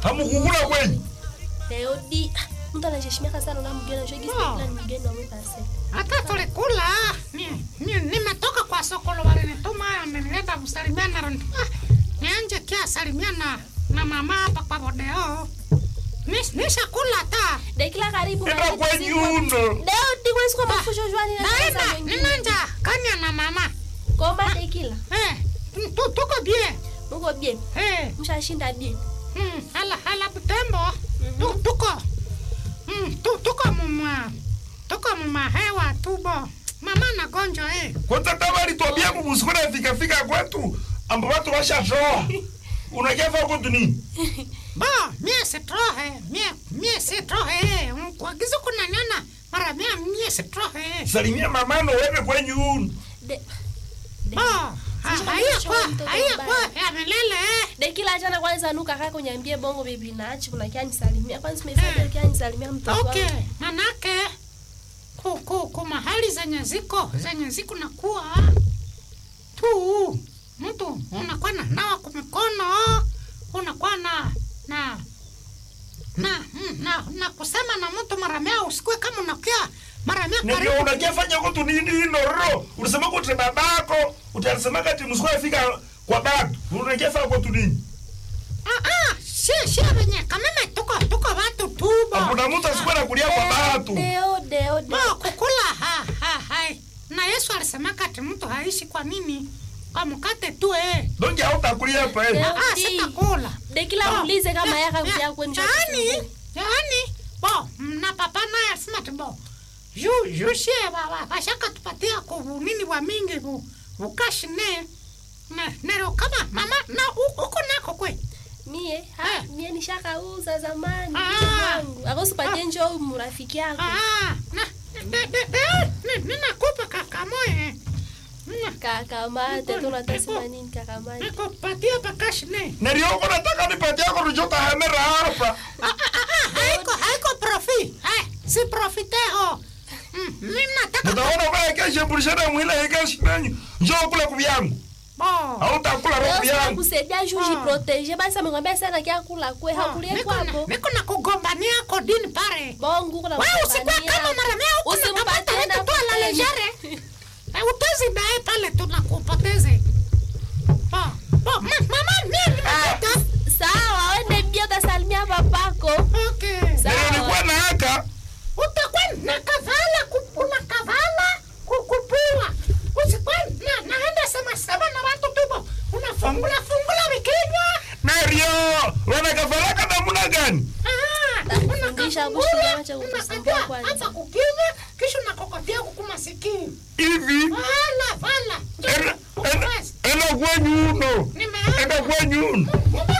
hamukukula kwenyu leo di mtu anaheshimika sana na mgeni anajua gisi Oh. kila ni mgeni wa mpase hata tulikula ni- ni- nimetoka kwa sokolo walinituma amenileta kusalimiana na ah, nianje kia salimiana na mama hapa kwa bodeo Nis- nishakula ta dekila karibu enda kwenyu uno leo di kwesi kwa mafusho jwani na naenda sasa wengine ninanja kanya na mama koma dekila eh, tu- tuko bie muko bien eh, mshashinda bien mm, hala hala butembo tu, tuko mm, tu, tuko muma tuko muma hewa tubo mama na gonjo eh. kwanza tava litwambia mubusikuna fikafika kwetu ambo watu washatoa unakefa kwetu nini Bo, mie sitrohe, mie, mie sitrohe, mkwagizo kuna nyana, mara mia mie sitrohe. salimia mamano wende kwenyu uno De- Bo, ha- haiya kwa, mtoto haiya mbaya. kwa, ya milele eh. dekila jana kwanza nuka kaka kuniambia bongo bibi naachi kuna kia nisalimia kwanza simefanya kia nisalimia mtoto Okay, wangu manake, ku, ku, ku mahali zenye ziko, zenye ziko na kuwa, tu, mtu unakuwa na nawa kumikono, unakuwa na, na, na, mm, na, na kusema na mtu mara mia usikue kama unakia mara mia ndio karibu unakefanya kwetu nini inoro ulisema kuti babako utasema kati musikuna fika kwa batu unakefa kwetu nini Ah, ah, si si venye kameme tuko tuko watu tubo hakuna mtu asikwenda kulia kwa batu deo deo bo deo kukula ha ha hai na Yesu alisema kati mtu haishi kwa nini kwa mkate tu eh donge hautakulia hapa eh Leo ah di. sitakula dekila Bo, muulize kama ya- yaka ya- kuja kwenu yaani yaani bo na papa naye alisema tu bo yu yu sie baba bashaka tupatia ku nini wa mingi bu bukashi ne na nero kama mama na u- uko nako kwe mie ha Eh. mie nishakauza zamani Ah. mtoto wangu akosipatie njoo murafiki yako Ah, na de de de ni- ninakupa kakamoye. Nina- kakamate tunatasema nini kakamate Nikupatia pakashi ne. narioko nataka nipatia ko rujota hamera hapa Ah, ah, ah, ah, haiko haiko profi. Hai, si profiteho. Mm, mimi nataka mutaona vaya keshe bulishana mwila ikeshi nanyu njoo kula kubyangu bo. hautakula roho Leo yangu kusaidia juu Ah. jiprotege basi amengwambia sana kia kula kwe hakulie Niko na- kwapo Niko na kugombania kodini pare. bongo kuna Wewe usikuwa kama mara mia huko Usimpatie unapata na vitu tu ala protege. lejare. Eh, Utezi naye pale tunakupoteze. Bo, bo, ma- mama mimi nimetoka. sawa wende bia utasalimia papako Okay. Sawa. nilikuwa na haka utakuwa na kavala kupuna kavala kukupua usikuwa na, naenda sema sema na watu tubo unafungula fungula vikinywa nario wanakafalaka namuna gani Ah, Tafundisha unakafungula, Bushi kama cha kukusumbua unakatia kwanza. hata kukinywa kisha unakokotea huku masikini hivi vala vala enda- enda- enda kwenyu uno Nimeenda. enda kwenyu uno Mume